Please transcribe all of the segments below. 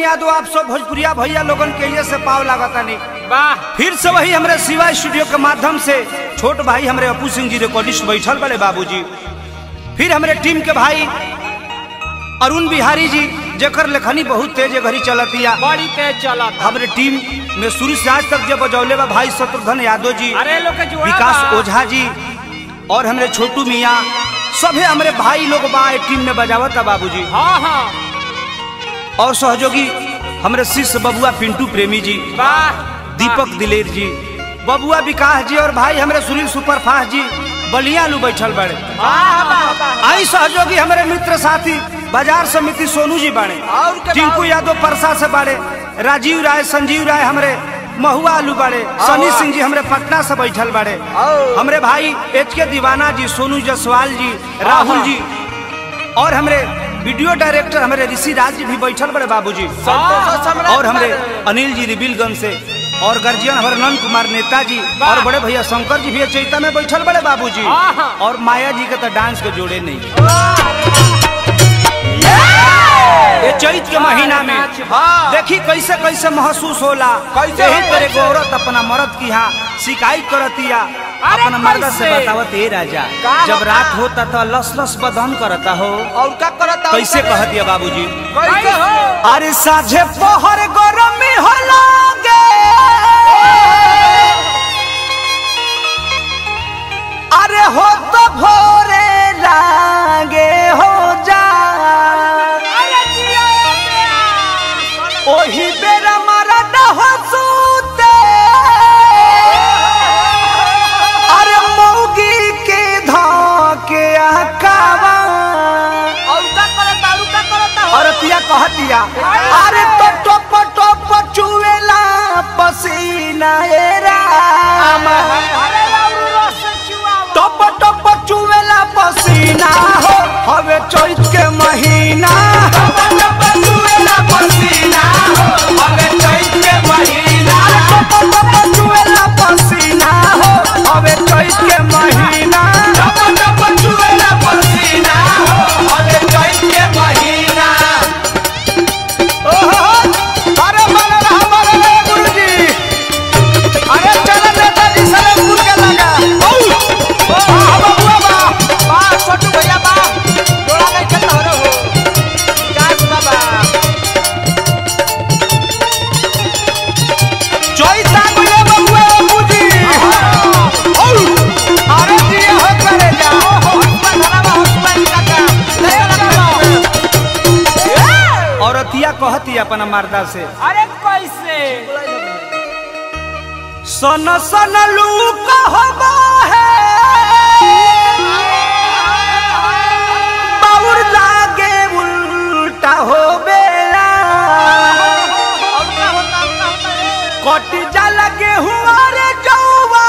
यादव आप सब भोजपुरिया भैया लोगन के ये से पाव लागतानी वाह फिर से वही हमरे शिवा स्टूडियो के माध्यम से छोट भाई हमरे अपू सिंह जी रिकॉर्डिस्ट बैठल बड़े बाबूजी फिर हमरे टीम के भाई अरुण बिहारी जी जेकर लेखनी बहुत तेज घड़ी चलतिया बड़ी तेज चलत हमरे टीम में शुरू से आज तक जब बजौले बा भाई शत्रुघ्न यादव जी अरे लोग के जोड़ा विकास बा। ओझा जी और हमरे छोटू मियाँ सभे हमरे भाई लोग बा ए टीम में बजावत बाबूजी हाँ हाँ और सहयोगी हमरे शिष्य बबुआ पिंटू प्रेमी जी वाह दीपक दिलेर जी बबुआ विकास जी और भाई हमरे सुनील सुपरफास्ट जी बलिया लू बैठल बड़े वाह वाह वाह आई सहयोगी हमारे मित्र साथी बाजार समिति सोनू जी बाड़े और के टिंकू बाद? यादव परसा से बाड़े राजीव राय संजीव राय हमरे महुआ आलू बाड़े सनी वाह। सिंह जी हमरे पटना से बैठल बाड़े और? हमरे भाई एच के दीवाना जी सोनू जसवाल जी राहुल हाँ। जी और हमरे वीडियो डायरेक्टर हमरे ऋषि राज जी भी बैठल बड़े बाबूजी संतोष सम्राट और हमरे बाड़े। अनिल जी रिबिलगंज से और गर्जियन हमारे नंद कुमार नेता जी वाह। और बड़े भैया शंकर जी भी चैता में बैठल बड़े बाबूजी हाँ, हाँ। और माया जी के तो डांस के जोड़े नहीं ये चैत के महीना में हाँ। देखी कैसे कैसे महसूस होला कैसे यही हो, तेरे कैसे? औरत अपना मर्द की यहाँ शिकायत करतिया अरे अपना मर्द से कैसे? बतावत हे राजा का जब होता? रात होता तो लस लस बदन करता हो और का करत कैसे कहतिया बाबूजी कैसे हो अरे साझे पहर गरमी हो लागे अरे हो तो भोरे लागे हो जा ओही बेरा मारा हो सूते अरे मौगी के धोके आकावा और का करत और का करत औरतिया कहतिया अरे तो टोप टोप चुवेला पसीना ए राम अरे राउरू रस चुआवा टोप टोप चुवेला पसीना हो हवे चैत के महीना टोप टोप चुवेला पसीना हो हवे चैत के महीना टोप टोप चुवेला पसीना हो हवे चैत के महीना टोप टोप चुवेला पसीना हो हवे चैत के महीना ओहो अरे बन रहा बन रहा गुरुजी अरे चल नेताजी सलेमपुर के लगा औ वाह बबुआ वाह वाह छोटू भैया वाह जोड़ा नहीं खेत हो रे हो विकास बाबा चैता गुले बबुआ बाबूजी औ अरे जी हो करे जा हसुआ धरावा हसुआ काका ले लगा औरतिया कहती अपना मर्दा से अरे कैसे सन सन लू कहबा है बाउर लागे उल्टा हो बेला और का होता और का होता रे कट जा लगे हुआ रे जौवा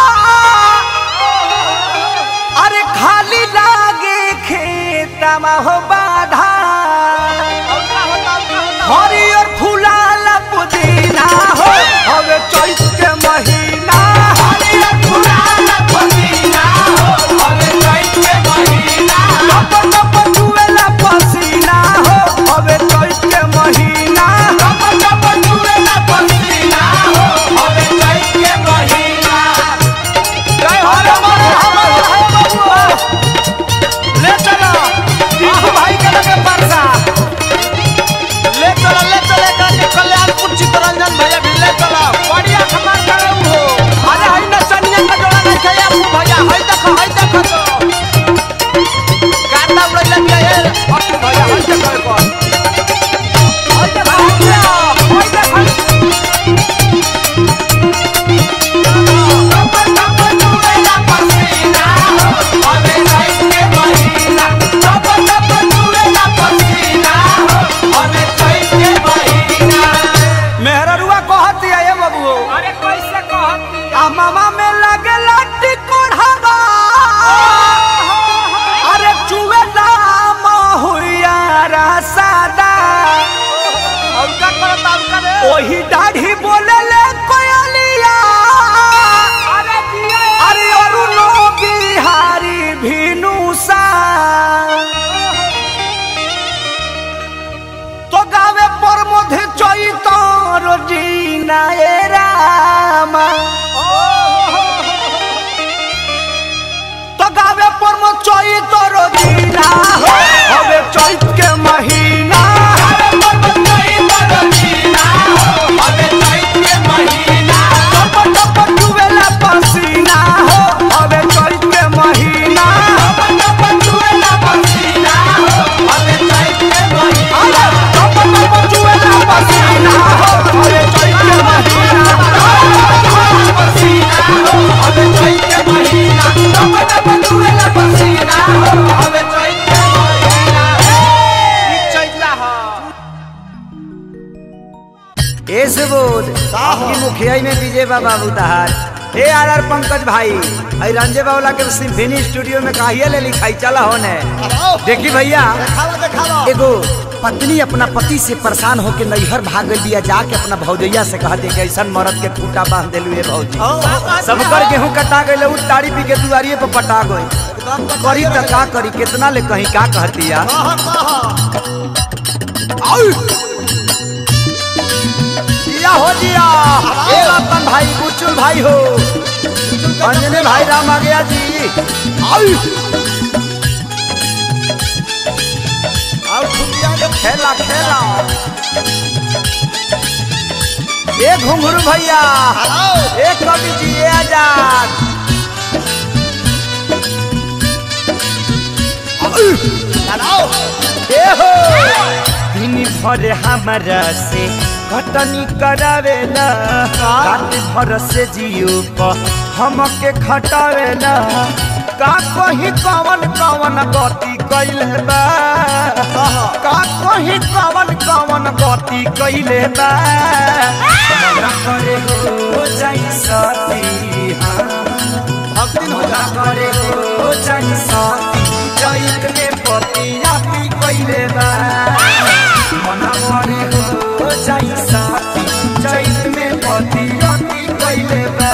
अरे खाली लागे खेतमा हो बाधा और का होता और का होता हरियर फुलाल पुदीना हो हवे चैत के महीना हरियर फुलाल पुदीना हो हवे चैत के महीना टप टप चुवेला पसीना हो हवे चैत के महीना टप टप चुवेला पसीना हो हवे चैत के महीना जय हो रे मन हमर है बबुआ ले चलो दीपू भाई के लगे परसा ले चलो ले चले का कल्याणपुर चित्तरंजन भैया भी ले चलो बढ़िया खबर करे हो अरे हई न चनिया का जोड़ा नहीं खाया अपू भैया हई देखो हई देखो तो गाना उड़ैला दिया ये अपू भैया हई देखो एक बार हई देखो हई देखो हई देखो मेहररुआ कहती है ये बबुओ अरे कैसे कहती आ मामा में लगे लट्टी कोढ़ावा अरे चुवे नाम हुइया रसादा और का करत और का रे ओही दाढ़ी बोले ले कोयलिया अरे दिया अरे अरुणो बिहारी भिनुसा तो गावे पर मधे हो हवे चैत के महीना टप टप चुवेला पसीना हो हवे चैत के महीना अरे टप टप चुवेला पसीना हो हवे चैत के महीना ए सुबोध आपकी मुखिया में विजय बाबा उतार ए आर आर पंकज भाई आई रंजे बावला के सिम्फनी स्टूडियो में काहिया ले लिखाई चला होने देखी भैया एगो पत्नी अपना पति से परेशान होके नैहर भाग गई बिया जाके अपना भौजैया से कह दे कि ऐसन मरद के खूटा बांध देलू ए भौजी सबकर गेहूं कटा गई उ ताड़ी पी के दुआरिये पर पटा गई करी त का करी कितना ले कहीं का कहती या दिया हो दिया ए रतन भाई बुचुल भाई हो अंजने भाई राम आ गया जी आउ आउ खेला खेला ए घुंघरू भैया ए कवि जी ए आजाद ए हो दिन भर हमारा से घटनी करावेला रात भर से जियो प हमके खटावेला का कहीं कवन कवन गति कैले बा का कहीं कवन कवन गति कैले बा मना करे हो जाई सती भक्ति होला करे हो जाई सती जैत में पति आपी कैले बा मना करे हो जाई सती जैत में पति आपी कैले बा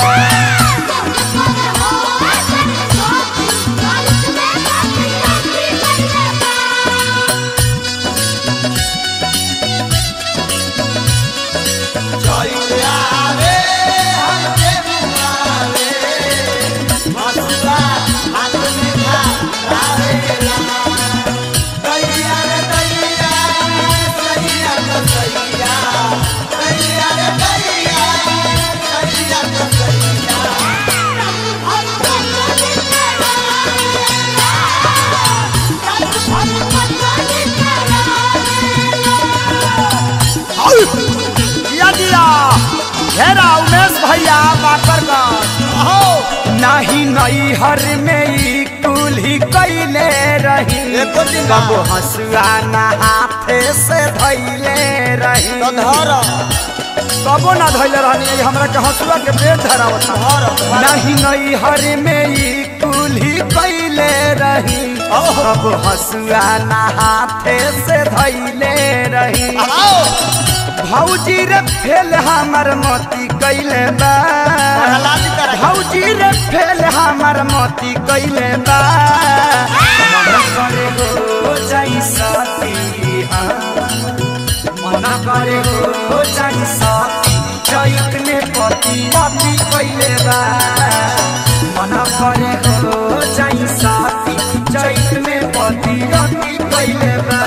दिया दिया घेरा उमेश भैया बाकर नहीं नई हर में ई कुल्ही कैले रही एको दिन कबो हंसुआ ना हाथे से धैले रही कबो ना धैले रहनी ई हमरा के हंसुआ के पेट धरावत नहीं नई हर में ई कुल्ही कैले रही कब हंसुआ ना हाथे से धैले रही भौजी रे फेल हमर मोती कैले बा भौजी रे फेल हमर मोती कैले बा मना करे हो जाई सती हाँ। मना करे हो जाई सती चैत में पति पति कैले बा मना करे हो जाई सती चैत में पति पति कैले बा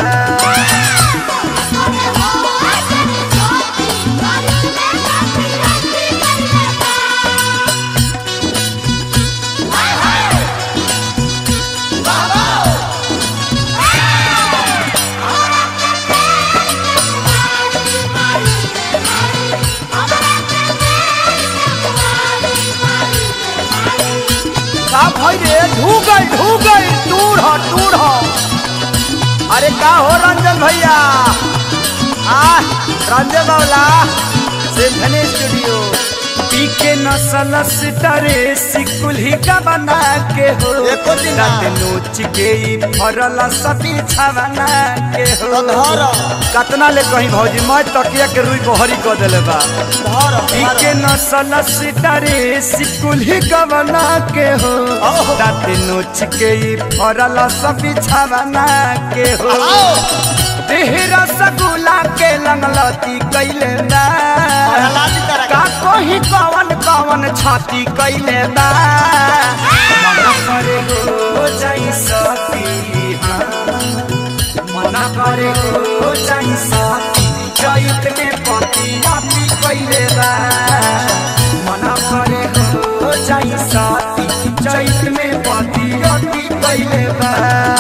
का भाई रे ढू गई ढू गई दूर हो दूर हो अरे का हो रंजन भैया आ रंजन बावला सिम्फनी स्टूडियो पी के नसल सितारे सिकुल्ही का बना के हो एको दिन ना। रात नोच के ई फरल सती छवना के हो कतना ले कहीं भौजी मैं तकिया के रुई बहरी कर देले बा पी के नसल सितारे सिकुल्ही का बना के हो ओहो। रात नोच के ई फरल सती छवना के हो देहरा सगुला के लंगलती कैले बा का कोही कवन कवन छाती कैले बा मना करे हो जाई सती हाँ। मना करे हो जाई सती चैत में पति अति कैले बा मना करे हो जाई सती चैत में पति अति कैले बा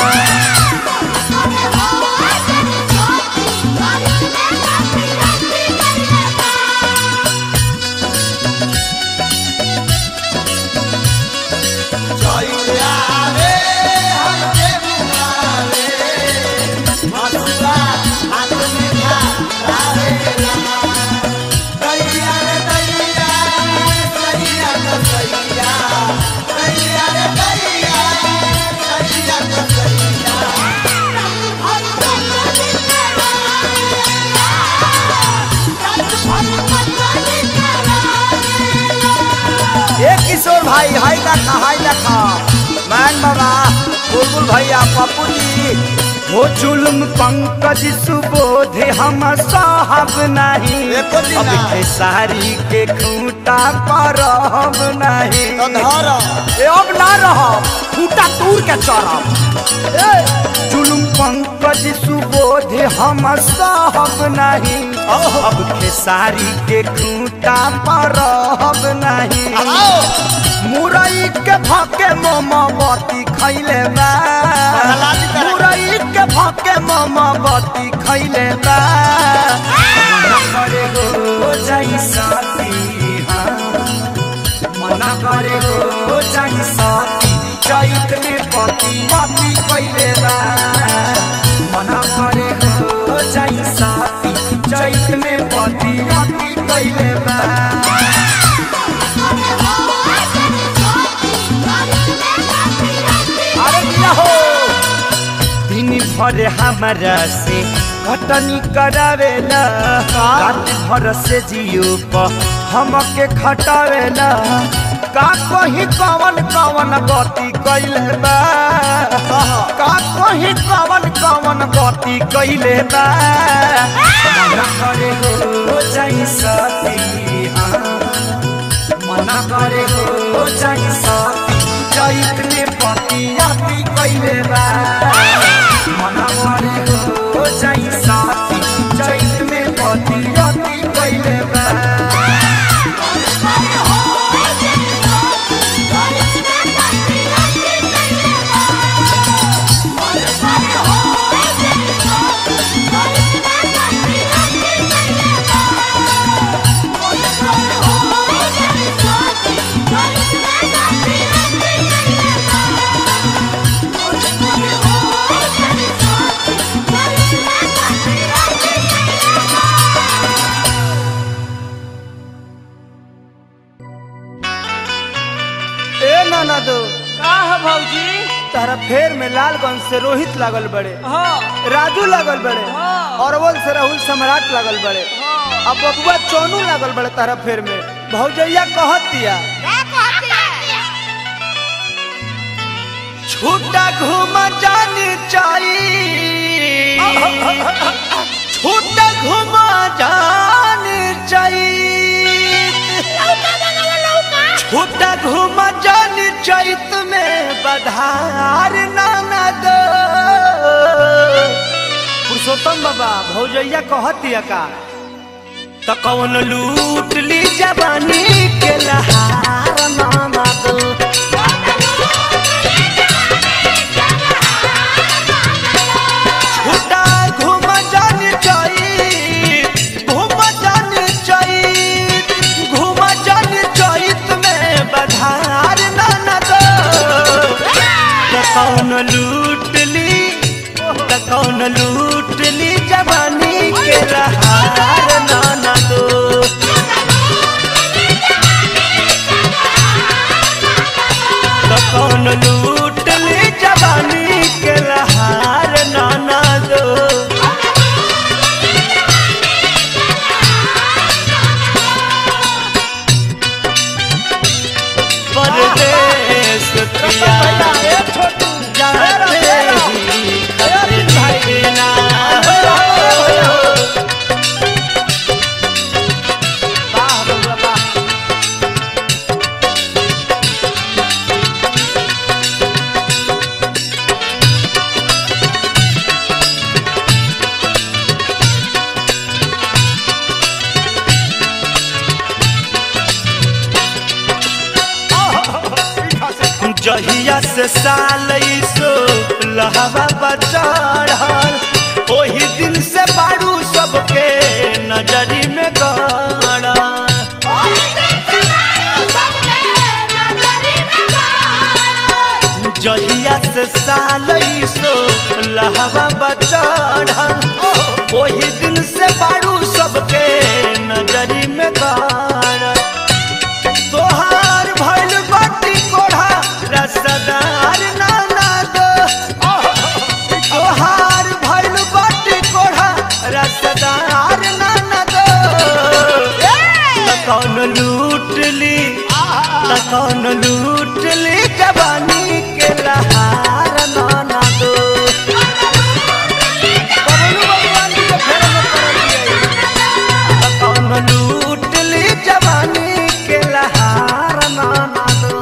ए किशोर भाई हाय देखा हाय देखा मैन बाबा बुलबुल भैया पप्पू जी हो जुल्म पंकज सुबोध हम साहब नहीं एको दिन अब ना। खेसारी के खूंटा पर हम नहीं तो धर ए अब ना रह खूंटा तूर के चढ़ब जुल्म पंकज सुबोध हम साहब नहीं अब खेसारी के खूंटा पर हम नहीं आओ मुरई के भाके मोमबत्ती खैले बा लाली तरह। मुरई के भाके मोमबत्ती खैले बा मना करे हो जाई साथी हाँ। मना करे हो जाई साथी चैत में पति पति कैले बा मना करे हो जाई साथी चैत में पति पति कैले बा अरे दिया हो दिन भर हमारा से कटनी करावेला रात भर से जियो प हमके खटावेला का कहीं कवन कवन गति कैले बा का कहीं कवन कवन गति कैले बा मना करे हो जाई सती हाँ। मना करे हो जाई सती चैत में पति अति कैले बा मना करे हो जाई सती चैत में पति अति कैले बा ए नाना दो का है भौजी तारा फेर में लालगंज से रोहित लागल बड़े हाँ राजू लागल बड़े हाँ। अरवल से राहुल सम्राट लागल बड़े हाँ। अब बबुआ चोनू लागल बड़े तारा फेर में भौजैया कहत दिया छूटा घूम जानी चाहिए छूटा घूम जानी चाहिए छूटा घूम जानी चैत में बधार नाना दो पुरुषोत्तम बाबा भौजैया कहत दिया का त कौन लूट ली जवानी के लहार नाना दो छूटा घूम जानी चाहिए घूम जानी चाहिए घूम जानी चैत में बधार नाना दो त कौन लूट ली त कौन लूट ली जवानी के रहार नाना दो जहिया से साल सो लहवा बचढ़ल ओही दिन से बारू सबके नजरी में गड़ल जहिया से साल सो लहवा बचढ़ल ओही दिन से बारू सबके नजरी में गड़ल तोहार भइल बाटी कोढ़ा रसदार नाना दो तोहार भइल बाटी कोढ़ा रसदार नाना दो त कौन लूट ली त कौन लूट ली जवानी के लहार नाना दो बबलू भगवान जी के फेर में पड़ल बिया। कौन लूट ली जवानी के लहार नाना दो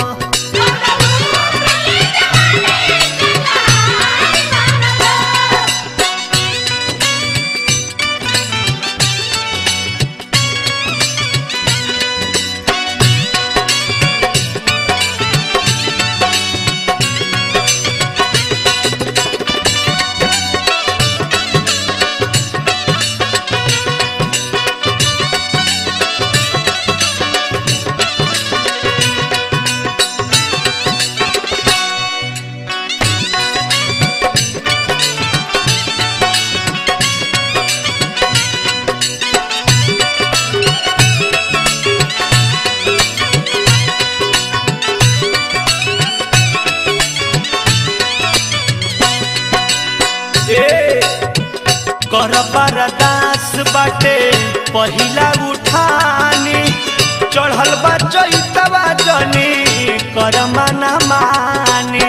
ए कर बरदास बाटे पहिला उठानी चढ़ल बा चैतवा जनी कर मना मानी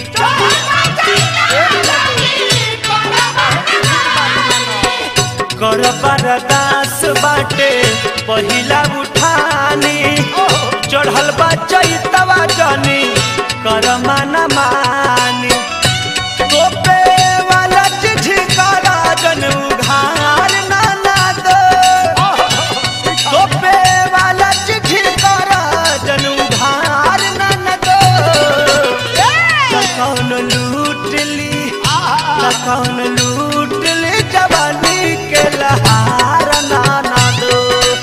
कर बरदास बाटे पहिला उठानी चढ़ल बा चैतवा जनी कर मना मानी तोपे वाला चिट्ठी काला जन उघार नाना दो तोपे वाला चिट्ठी काला जन उघार नाना दो त कौन लूट ली त कौन लूट ली जवानी के लहार नाना दो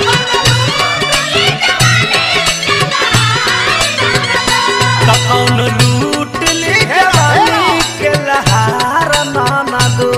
त कौन लूट ली जवानी के लहार नाना दो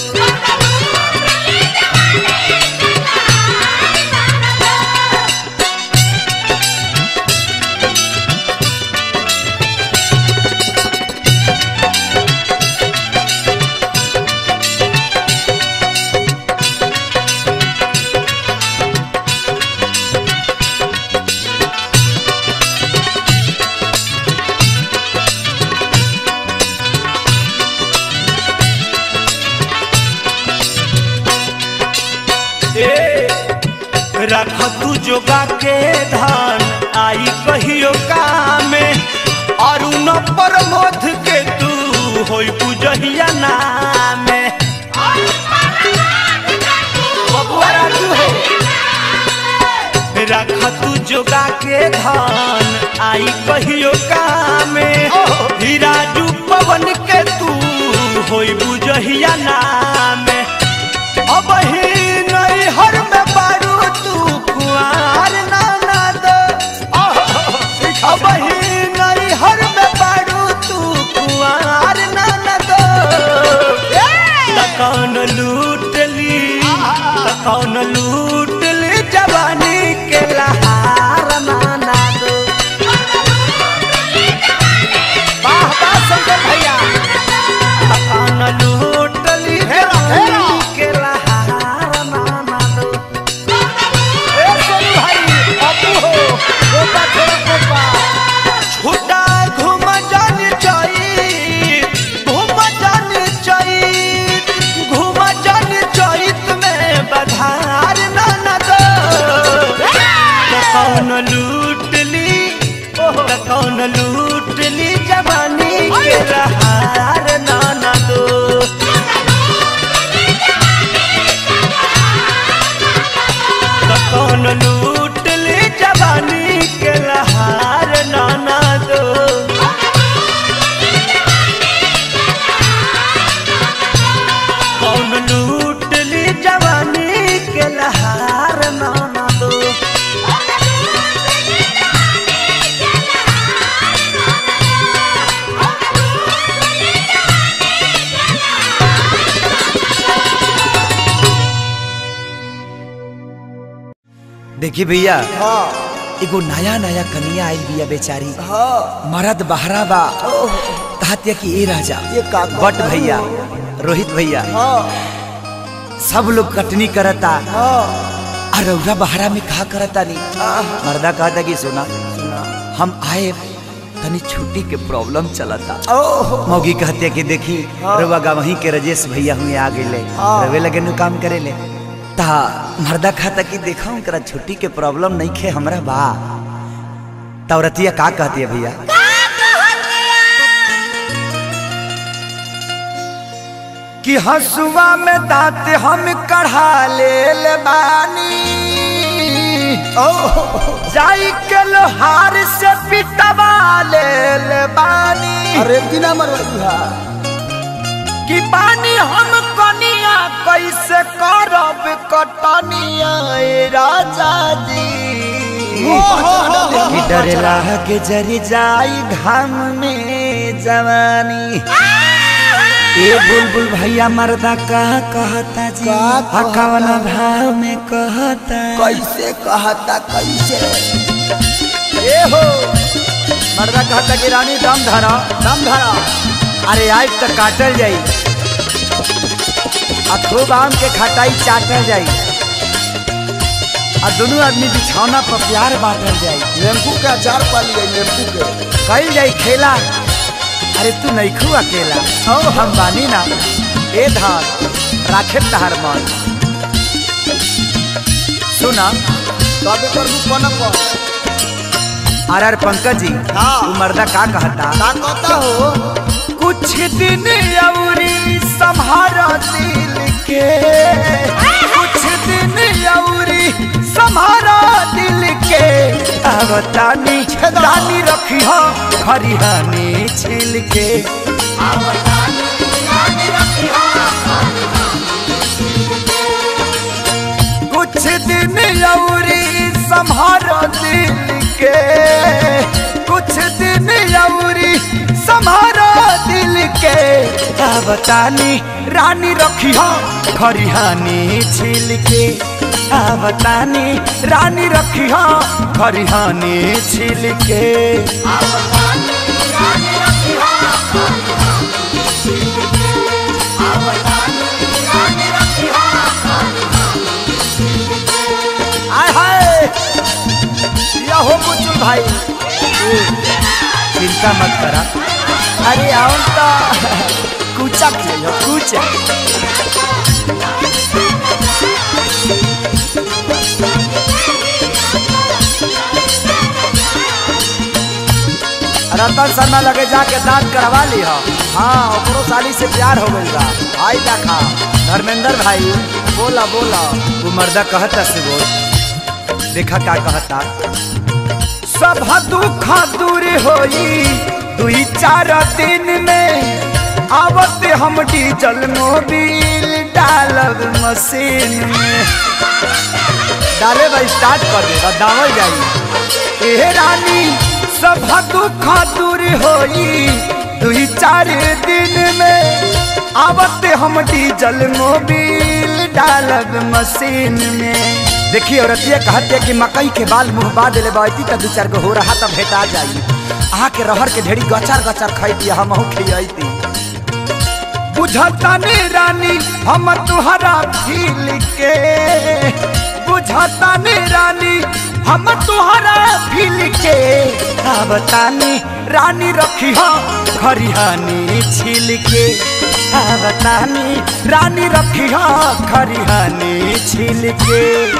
ए रख तू जोगा के धान आई कहियो कामे अरुण प्रमोद के तू होई पूजहिया नामे बबुआ राजू हो रख तू जोगा के धान आई कहियो कामे हिराजू पवन के तू होई बुझहिया नामे अब ही नहीं हर में बारू तू कुआर नाना दो अब ही नहीं हर में बारू तू कुआर नाना दो त कौन लूट ली त कौन लूट ली जवानी के लहार नाना दो वाह वाह शंकर भैया त कौन लूट ली जवानी के लहार नाना दो ए सोनू भाई अपू हो गोपा छोड़ा गोपा छुटा घूम जान चाहिए घूम जान चाहिए घूम जान चाहिए में बधार नाना दो त कौन लूट ली त कौन लूट ली जवानी के लहार नाना दो त कौन लूट ली जवानी के लहार नाना दो देखी भैया हाँ एगो नया नया कनिया आइल बिया बेचारी हाँ मरद बहरा बा कहतिया कि ए राजा ये का बट भैया रोहित भैया हाँ सब लोग कटनी करता हाँ और रौरा बहरा में कहा करता नहीं मर्दा कहता कि सुना हम आए तनी छुट्टी के प्रॉब्लम चलता ओह मौगी कहते कि देखी रउआ गा वहीं के रजेश भैया हुए आ गए हाँ। रवे लगे नु काम करे ले ता मर्दा खाता कि देखा उनकरा छुट्टी के प्रॉब्लम नहीं खे हमरा बा तौरतिया का कहती है भैया कि हसुआ में दांत हम कढ़ा ले बानी जाई के लोहार से पिटवा ले बानी अरे दिना मरवा कि पानी हम कनिया कैसे करब कटनिया ए राजा जी कि डरेला के जरी जाई घाम में जवानी ए बुलबुल भैया मर्दा का कहता जी का कहता? कवन भाव में कहता कैसे कहता कैसे ए हो मर्दा कहता कि रानी दम धरा दम धरा अरे आज तक काटल जाई आ खूब आम के खटाई चाटल जाई आ दोनों आदमी बिछौना पर प्यार बांटल जाई नींबू के अचार पा लिए नींबू के कल जाई खेला अरे तू नहीं खू अकेला ओ हम बानी ना ए धान राखे तहार मन सुना तबे कर दू पनक आर आर पंकज जी हाँ। तू मर्दा का कहता का कहता हो कुछ दिन अवरी संभारा दिल के कुछ दिन अवरी संभारा दिल के आवतानी रानी रखी हो खरिहानी छिल के कुछ दिन अवरी संभारा दिल के कुछ दिन अवरी संभारा दिल के आवतानी रानी रखी हो खरिहानी छिल के आवतानी रानी रखी हो खरिहानी छिल के आय हाय या हो बुजुर्ग भाई चिंता मत करा अरे आओ तो कूचा खेलो कूचा रतन शर्मा लगे जाके दांत करवा ली हो हाँ ओकरो साली से प्यार हो गई बा आई देखा धर्मेंद्र भाई बोला बोला वो मर्दा कहता से बोल देखा का कहता सब दुख दूर होई दुई चार दिन में आवत हम डीजल मोबिल डालब मशीन में डाले बा स्टार्ट कर दे दावल जाई ए रानी सब दुख दूर होई दुई चार दिन में आवत हम डीजल मोबिल डालब मशीन में देखिए औरतिया कहते कि मकई के बाल मुंह बा दिले बैती त दू चार गो हो रहा तब भेटा जाई अहाँ के रहर के ढेरी गचार गचार खैती हम खियती बुझता ने रानी हम तुहरा फील के बुझता ने रानी हम तुहरा फील के आवतानी रानी रखी हो खरिहानी छिल के आवतानी रानी रखी हो खरिहानी छिल के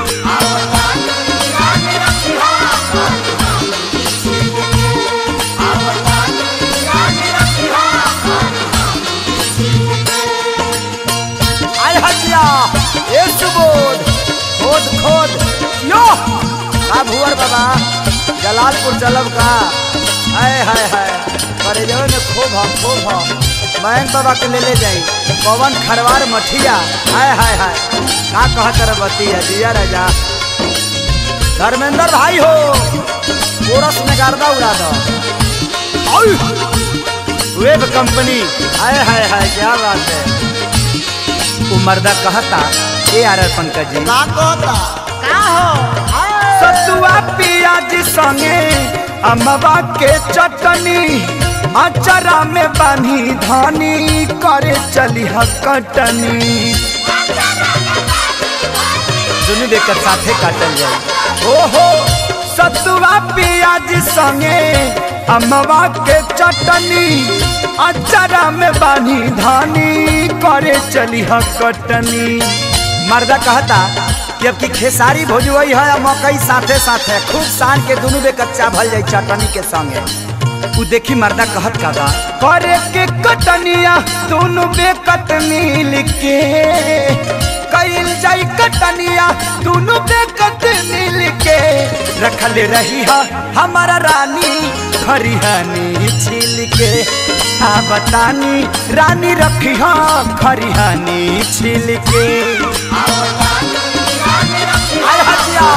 आय हजिया ए सुबोध खोद खोद यो का भुवर बाबा जलालपुर चलब का हाय हाय हाय करे जवन में खूब हम खूब हम मयंक बाबा के ले ले जाई पवन खरवार मठिया हाय हाय हाय का कहत रे बतिया दिया राजा धर्मेंद्र भाई हो कोरस में गर्दा उड़ा दो आउ! वेब कंपनी हाय हाय हाय क्या बात है वो मर्दा कहता ए आर आर पंकज जी का कहता का हो पियाज संगे अमवा के चटनी अचरा में बानी धानी करे चली कटनी दुनू देकर साथे काटल जाए ओहो सतुआ पियाज संगे अमवा के चटनी अचरा में बानी धानी करे चली कटनी मर्दा कहता कि अब की खेसारी भोजवई है आ मकई साथे साथे खूब सान के दुनू बे कच्चा भल जाई चटनी के संगे उ देखी मर्दा कहत का बा करे के कटनिया दोनों बेकत मिल के कैल जाई कटनिया दोनों बेकत मिल के रखल रही हा हमारा रानी खरिहानी छिल के आ बतानी रानी रखी हा खरिहानी छिल के आय हटिया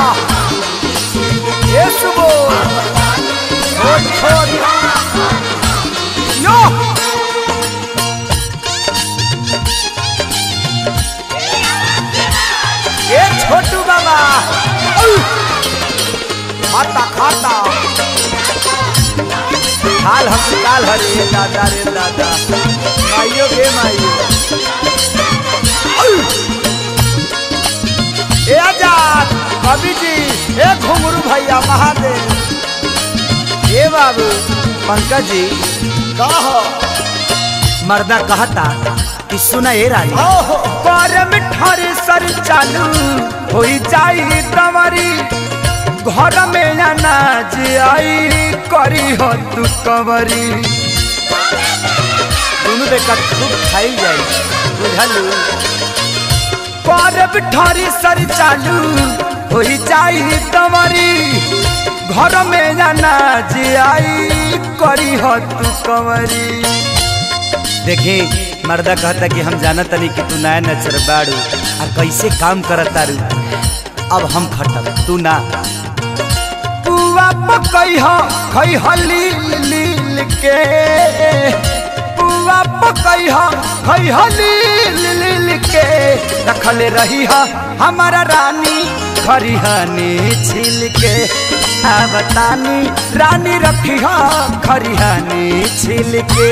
ये सुबो छोड़ छोड़ यो ए छोटू बाबा औ! खाता खाता हाल हम काल हरे दादा रे दादा माइयो गे माइयो औ! ए आजाद कवि जी ए घुंगरू भैया महादेव ए बाबू पंकज जी कह मर्दा कहता कि सुना ए रानी करम ठर सर चालू हो जाई तमरी घर में अनाज आई करी हो तू कवरी दुनू बे कट खूब खाई जाई बुझलू करब ठर सर चालू हो जाई तमरी घर में अनाज आई करी हो तू कवरी देखे मर्दा कहता कि हम जानत नहीं कि तू नया नचर बाड़ू आ कैसे काम करत तारू अब हम खटब तू ना पुआ पकई हो खई हो लील लील के पुआ पकई हो खई हो लील लील के रखल रही हो हमारा रानी खरिहानी छिल के आ बतानी रानी रखी हो खरिहानी छिल के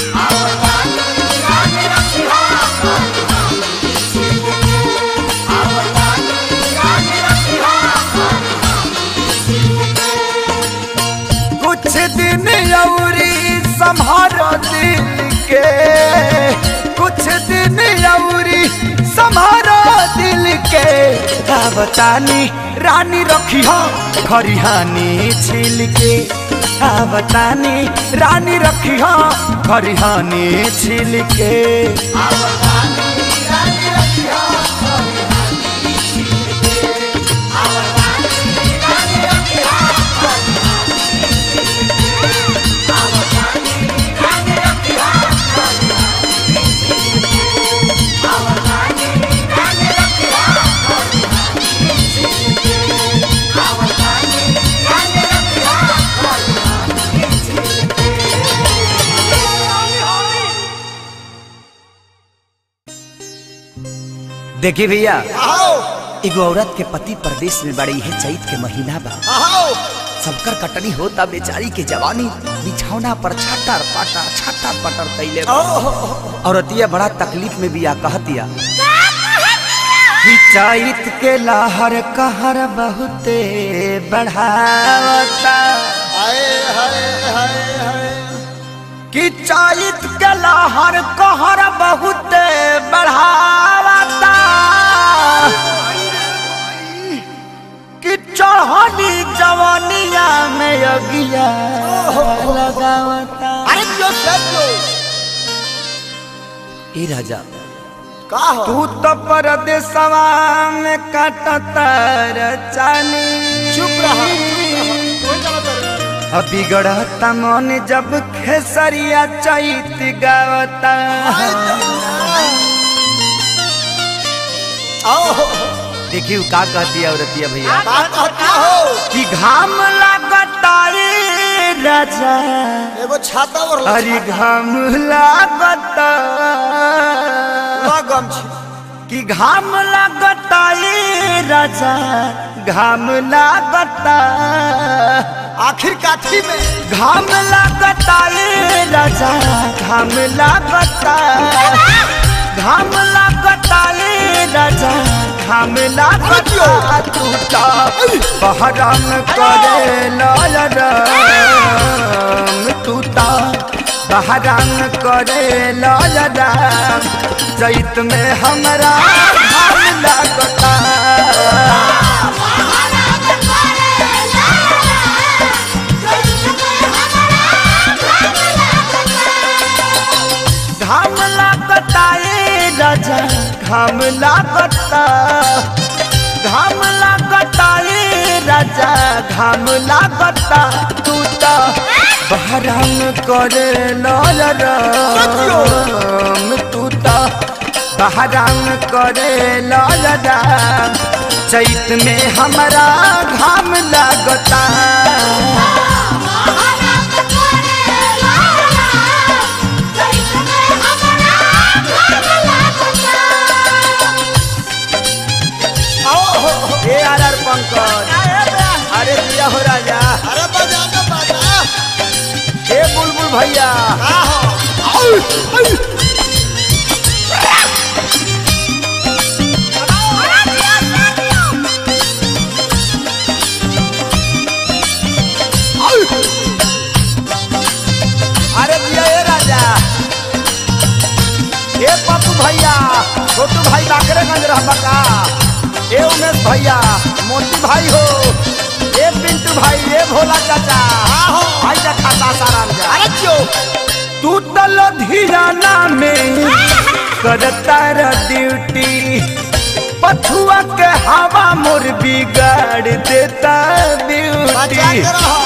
कुछ दिन अउरी संभारो दिल के कुछ दिन अउरी संभारो दिल के का बतानी रानी रखी हो खरिहानी छिल के का बतानी रानी रखी हो खरिहानी छिल के देखी भैया एगो औरत के पति परदेश में बड़ी है चैत के महीना बा सबकर कटनी होता बेचारी के जवानी बिछौना पर छटर पटर छटर पटर कैले बा। औरतिया बड़ा तकलीफ में भी आ कहतिया कि चैत के लहर कहर बहुते बढ़ावता कि चैत के लहर कहर बहुते बढ़ावता कि चढ़नी जवानिया में अगिया लगावता अरे जो सब जो ए राजा का हो तू तो परदेसवा में कटतर चानी चुप रहा कोई चला तर अब बिगड़ता मन जब खेसरिया चैत गावता आओ देखी उ का कहती है औरतिया भैया का कहता हो कि घाम लागता रे राजा एगो छाता और अरे घाम लागता लगम छी कि घाम लागता ए राजा घाम लागता आखिर काठी में घाम लागता ए राजा घाम लागता घाम लागता ए राजा घाम लागता तू तो बहरम करे लाल राम तू तो बहरम करे लाल राम चैत में हमरा घाम लागता घाम लागता ए राजा घाम लागता घाम लागता ए राजा घाम लागता तू तो बहराम करे लाल राम तू तो बहराम करे लाल राम चैत में हमरा घाम लागता ए आर आर पंकज अरे दिया हो राजा अरे बजा ना बजा ए बुलबुल भैया का हो अरे दिया ए राजा ए पप्पू भैया छोटू भाई बाकरेगंज रहबा का ए उमेश भैया मोती भाई हो ए पिंटू भाई ए भोला चाचा हो। भाई जा खाता साराम जा अरे क्यों तू तो लुधियाना में करता र ड्यूटी पछुआ के हवा मोर बिगाड़ देता बचा ब्यूटी के रहो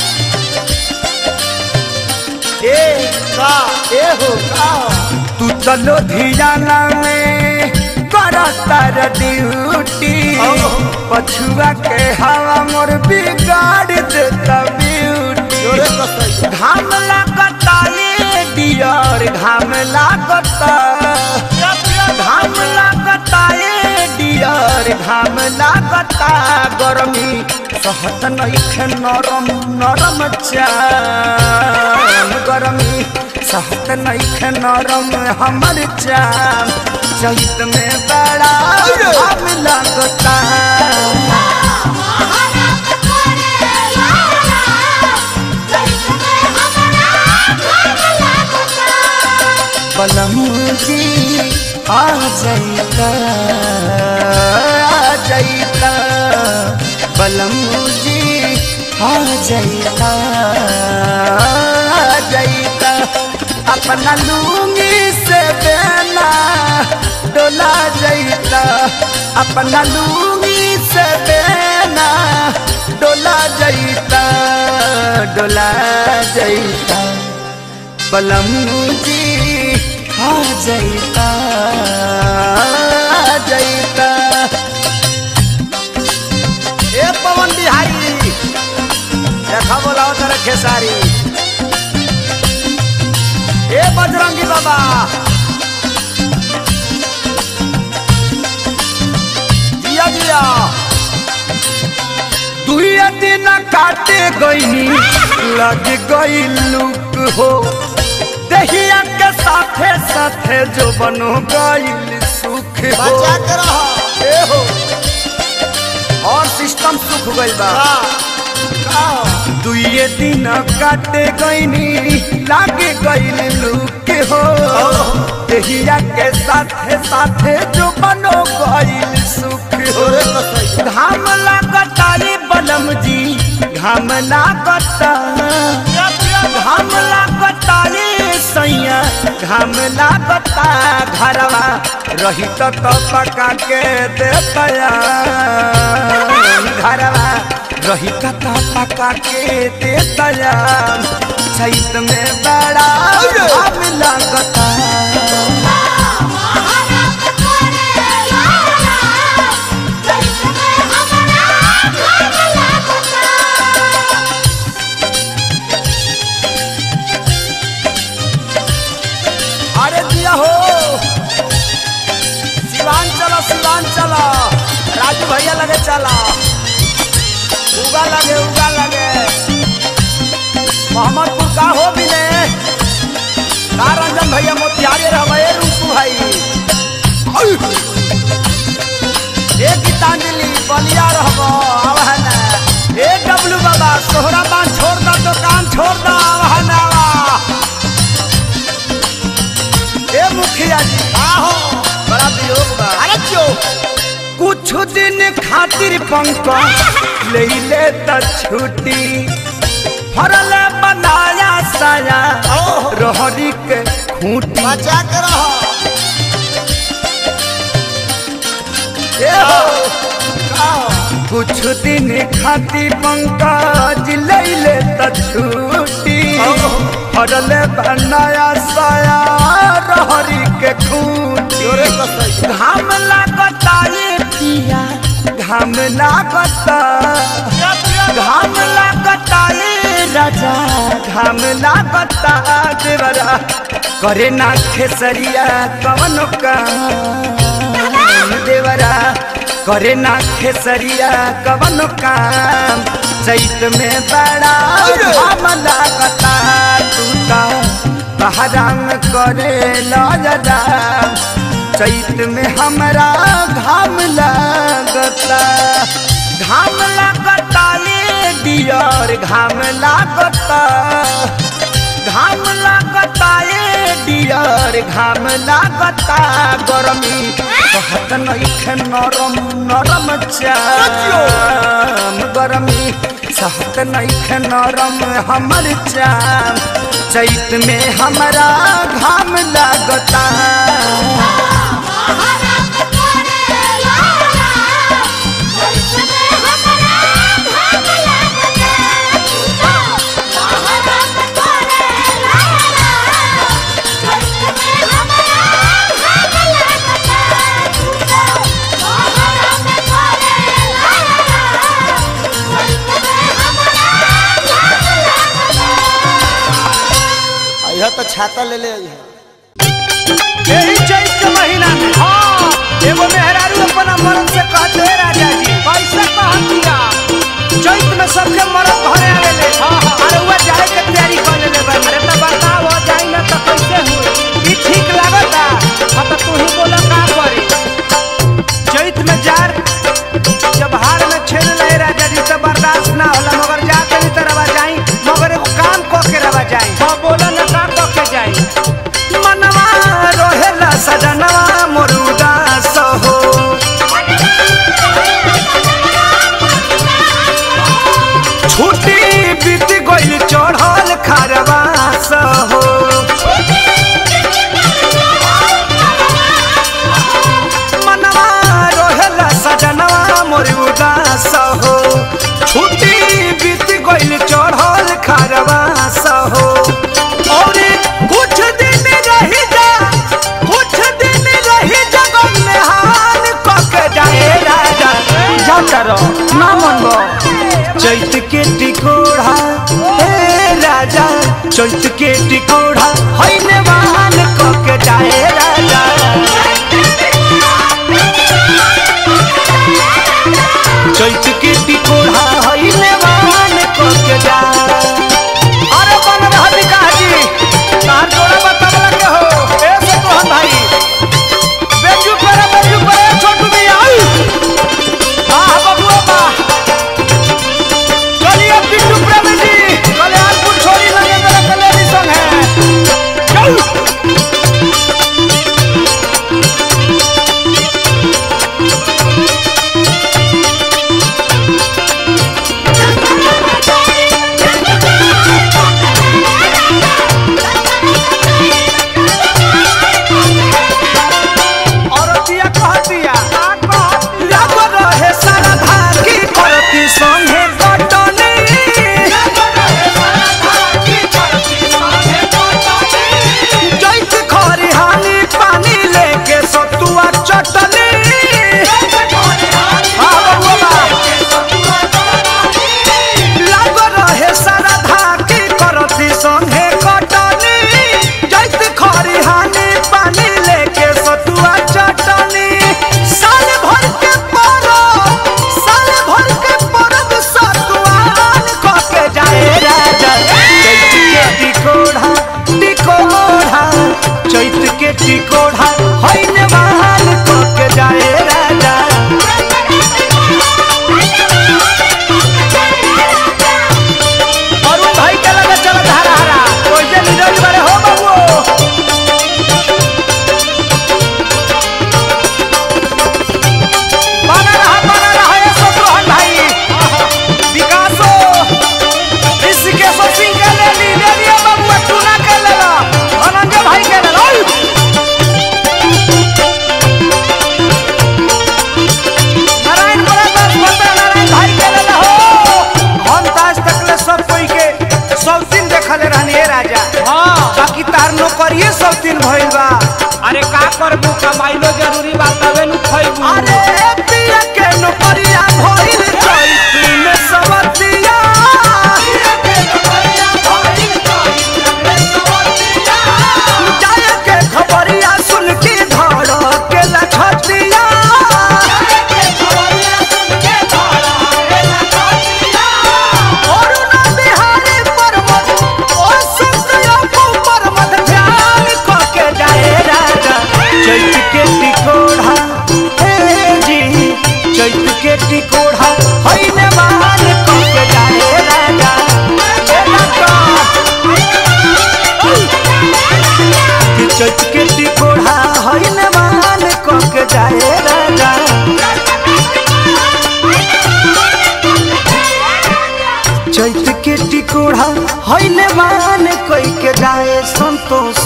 ए का ए हो का हो तू तो लुधियाना में करता र ड्यूटी ओहो। पछुआ के हवा मोर बिगाड़ देता ब्यूटी जोरे कसई घाम लागता ये डियर घाम लागता घाम लागता ये डियर घाम लागता गरमी सहत नइखे नरम नरम चाम गरमी सहत नइखे नरम हमर चाम चैत में बड़ा घाम लागता पलमूजी आ जाइता आ जाइता पलमूजी आ जाइता आ जाइता अपना लूंगी से बेना डोला जाइता अपना लूंगी से बेना डोला जाइता डोला जाइता बलमूजी आ जाइता आ जाइता ए पवन बिहारी देखा बोलाओ तेरे खेसारी ए बजरंगी बाबा जिया जिया दुइया दिन काटे गईनी लग गई लुक हो दहिया के साथे साथे जो बनो गईल सुख हो बचा के रहो ए हो और सिस्टम सुख गइल बा का हो दुइये दिन काटे गईनी लागे गईल लुक हो दहिया के साथे साथे जो बनो गईल सुख हो जोरे कसई घाम लागता रे बलम जी घाम लागता घाम लागता रे सैया घाम लागता घरवा रही तो तो पका के देतया घरवा रही तो तो पका के देतया चैत में बड़ा घाम लागता अरे दिया हो शिवान लगे उगा लगे मोहम्मदपुर का हो भी ने का रंजन भैया मोतिहारी रहे रूपू भाई ए गीतांजलि बलिया रहब आव है ना ए डब्लू बाबा सोहरा बान छोड़ दा दुकान छोड़ दा आव है ना ए मुखिया जी आहो बड़ा वियोग बा अरे क्यों कुछ दिन खातिर पंकज ले ले त छुट्टी फरल बनाया साया ओहो। रहरी के खूंटी बचा के रहो ए हो। आहो कुछ दिन खातिर पंकज ले ले त छुट्टी फरल बनाया साया रहरी के खूंटी जोरे कसई घाम लागता ये पिया घाम लागता घाम लागता ये राजा घाम लागता देवरा करे ना खेसरिया कवन काम देवरा करे ना खेसरिया कवन काम चैत में बड़ा घाम लागता टूटा बहराम करे लजदा चैत में हमरा घाम लागता घाम लागता ये डियर घाम लागता घाम लागता ये डियर घाम लागता गरमी कहत नइखे नरम नरम चाम गरमी सहत नइखे नरम हमर चाम चैत में हमरा घाम लागता यह तो छाता ले ले आई है यही चैत के महीना में हाँ एगो मेहरारू अपना मर्द से कहते "हे राजा जी कैसे कह दिया चैत में सबके मर्द घरे आवेले अरे हुआ जाए के तैयारी कर लेले बा अरे तो बताओ जाई ना तो कैसे हुई ई ठीक लागता हाँ तो तू ही बोला का करी चैत में जार जब हार में छेड़ ले राजा जी तो बर्दाश्त ना होला मगर जा के नहीं तरवा जाई मगर एगो काम क के रवा जाई हाँ बोला ना का क के जाई मनवा रोहेला सजनवा मोरुदा सहो छुट्टी बीत गइल चढ़ल खरवा सहो मनवा रोहेला सजनवा मोरुदा सहो छुट्टी बीत गइल चढ़ल खरवा सहो और कुछ दिन रही जा कुछ दिन रही जगन में हाल कके जाए राजा जा करो ना मनबो चैत के टिकोड़ा हे राजा चैत के टिकोड़ा हैने वाहन कके जाए राजा चैत के टिकोड़ा हैने वाहन कके जा अरे बन रहा निकाह जी तार जोड़ा बतावला के हो ए से तोहन भाई बेजू पर बेजू पर छोटू भी आई वाह बबुआ वाह चलिए पिट्टू प्रेमी जी कल्याणपुर छोड़ी लगे मेरा कल्याणी संग है चल खबरिया भइल चैत में सवतिया जाए के खबरिया सुन के धड़ के लखतिया अरुण बिहारी पर्वत ओ सुतयपु पर्वत ध्यान क के जाए राजा चैत के टिकोढ़ा हे जी चैत के टिकोढ़ा हईने मान क के जाए राजा ए लका कि चैत के टिकोढ़ा हईने मान क के जाए राजा चैत के टिकोढ़ा हईने मान कई के जाए संतोष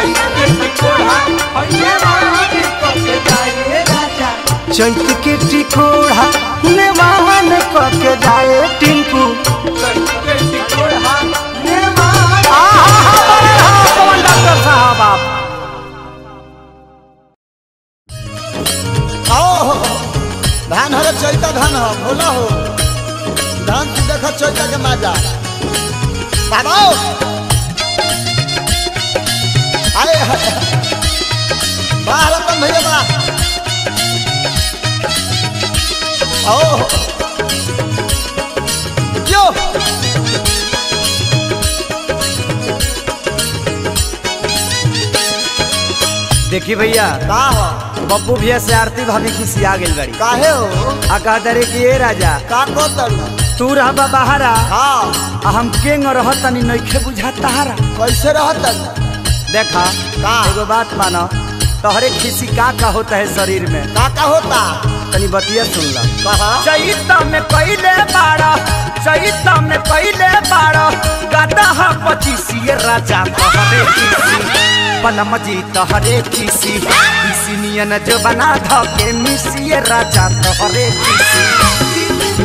चैत के टिकोढ़ा नेवान क के जाए टिंकू आहा, बड़े हो पवन डॉक्टर साहब आप आओ धान हरे चैता धान हो भोला हो धान तू देख चैता के माजा बाबा आए हाय बाहर अपन भैया बा आओ यो देखी भैया का हो बब्बू भैया से आरती भाभी खिसी आ गई बड़ी काहे हो आ कहा दरे कि ए राजा का को तरू तू रहबा बाहरा हाँ आ हम केंग रहत तनी नइखे बुझा तारा कैसे रहत देखा का? एगो बात मानो तोहरे खिसी का का होता है शरीर में का का होता तनी बतिया सुन ला कहा चैत में कैले बाड़ा चैत में कैले बाड़ा गाता हा पचीसी राजा तोहरे खिसी पलम जी तोहरे खिसी खिसी नियन जो बना धके मिसी राजा तोहरे खिसी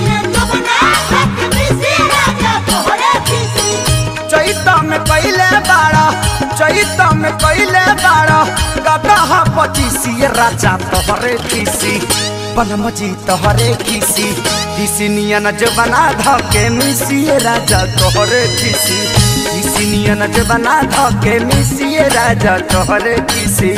चैत में कैले बाड़ा चैत में कैले बाड़ा गाता हा पचीसी राजा तोहरे खिसी पलम जी तोहरे खिसी खिसी नियन जो बना धके मिसी राजा तोहरे खिसी खिसी नियन जो बना धके मिसी राजा तोहरे खिसी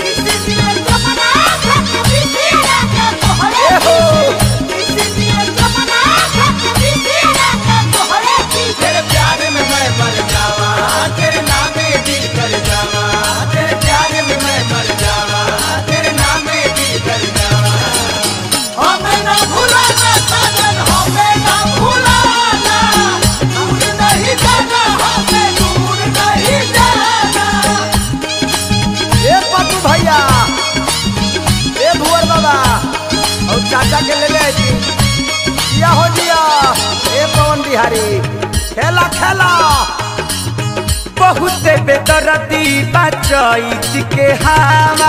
तेरे प्यार में मैं मर जावा तेरे नाम में दिल कर जावा तेरे प्यार में मैं मर जावा तेरे नाम में दिल कर जावा हमें ना भुलाना साजन हमें ना भुलाना दूर नहीं जाना हमें दूर नहीं जाना ए पप्पू भैया ए भुवर बाबा और चाचा के ले ले जी या हो जिया ए पवन बिहारी खेला खेला बहुत बेदरती बचैत के हवा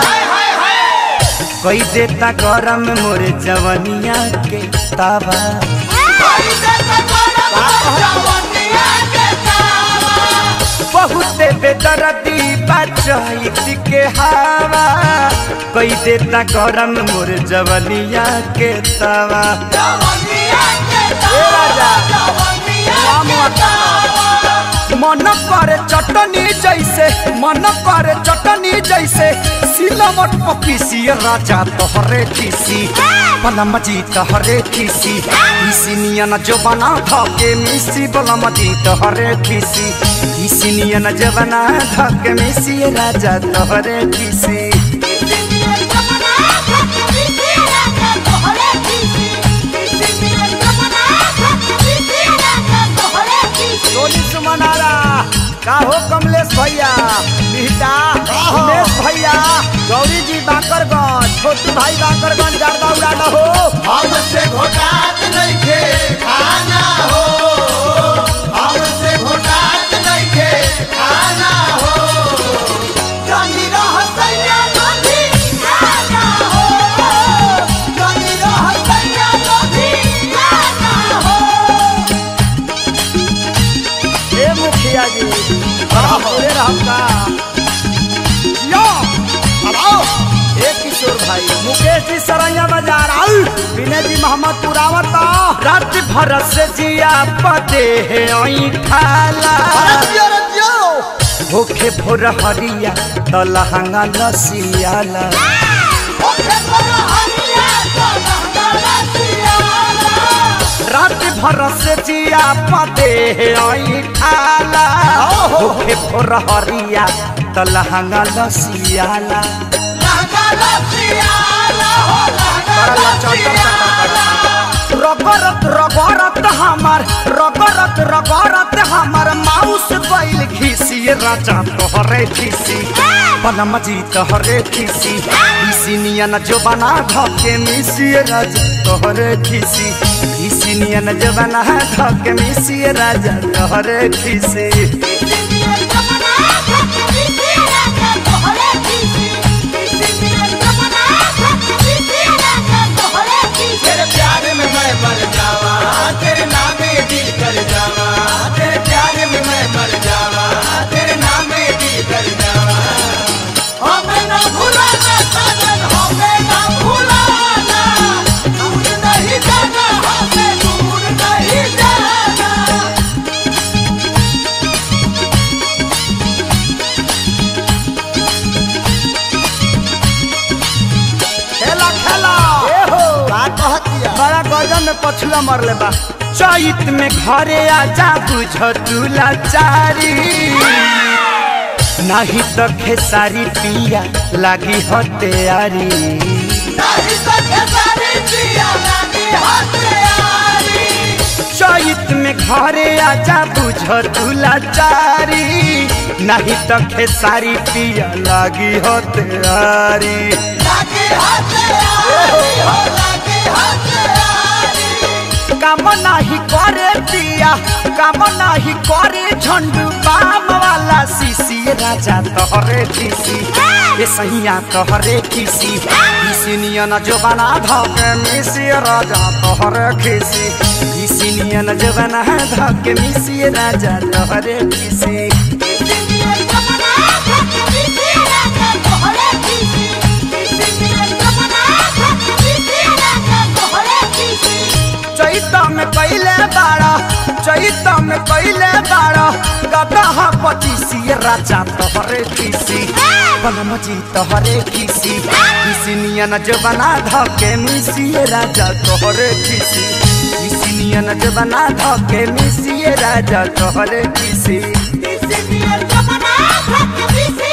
कोई देता गरम मोर जवनिया के तावा कोई देता बड़ा जवानिया के तावा बहुत बेदरती बचैत के हवा कोई देता गरम मोर जवनिया के तावा जवानिया के ए राजा जवानिया राम मन करे चटनी जैसे मन करे चटनी जैसे सिलमट पपीसी राजा तोहरे खीसी बलम जी तोहरे खीसी इसी नियन जो बना धके मिसी बलम जी तोहरे खीसी इसी नियन जो बना धके मिसी राजा तोहरे खीसी सोनी सुमनारा का हो कमलेश भैया बिहटा उमेश भैया गौरी जी बाकरगंज छोटू भाई बाकरगंज जरदा उड़ाना हो हमसे घोटात नइखे खाना हो हमसे घोटात नइखे खाना हो जनी रहसैया नदी खाना हो जनी रहसैया नदी खाना हो ए मुखिया जी बड़ा बोले रहम का यो अब आओ एक किशोर भाई मुकेश जी सरैया बाजार आउ विनय जी मोहम्मद पुरावत रात भर से जिया पते है ओई खाला भूखे भोर हरिया तो लहंगा लसियाला रात भर से जिया पते है ओई खाला भूखे भोर हरिया तो लहंगा लसियाला रगरत रगरत हमार रगरत रगरत हमार माउस बैल घिसी राजा तोहरे खिसी बनम जी तोहरे खिसी इसी नियन जो बना धके मिसी राजा तोहरे खिसी इसी नियन जो बना धके मिसी राजा तोहरे खिसी तेरे प्यार में मैं मर जावा तेरे नाम में दिल कर जावा तेरे प्यार में मैं मर जावा तेरे नाम में दिल कर जावा हमें ना भुलाना साजन हमें ना भुलाना दूर नहीं जाना हमें दूर नहीं जाना खेला खेला बड़ा गजन में पछुआ मरले बा चैत में घरे आजा बुझ तुला चारी नहीं तो खेसारी पिया लागी हो तैयारी नहीं सके सारी जिया लगी हथियारी चैत में घरे आजा बुझ तुला चारी नहीं तो खेसारी पिया लागी हो तैयारी लगी हथियारी हो लगी हथियारी काम नाही करे पिया काम नाही करे झंडू बाम वाला सीसी राजा तोहरे खीसी ये सैया तोहरे खीसी इसी नियन जो बना धके मिसी राजा तोहरे खीसी इसी नियन जो बना धके मिसी राजा तोहरे खीसी चैत में कैले बाड़ा चैत में कैले बाड़ा गदहा पचीसी राजा तोहरे खीसी बनम जी तोहरे खीसी किसी नियन जो बना धके मिसी राजा तोहरे खीसी किसी नियन जो बना धके मिसी राजा तोहरे खीसी This is the end of my life.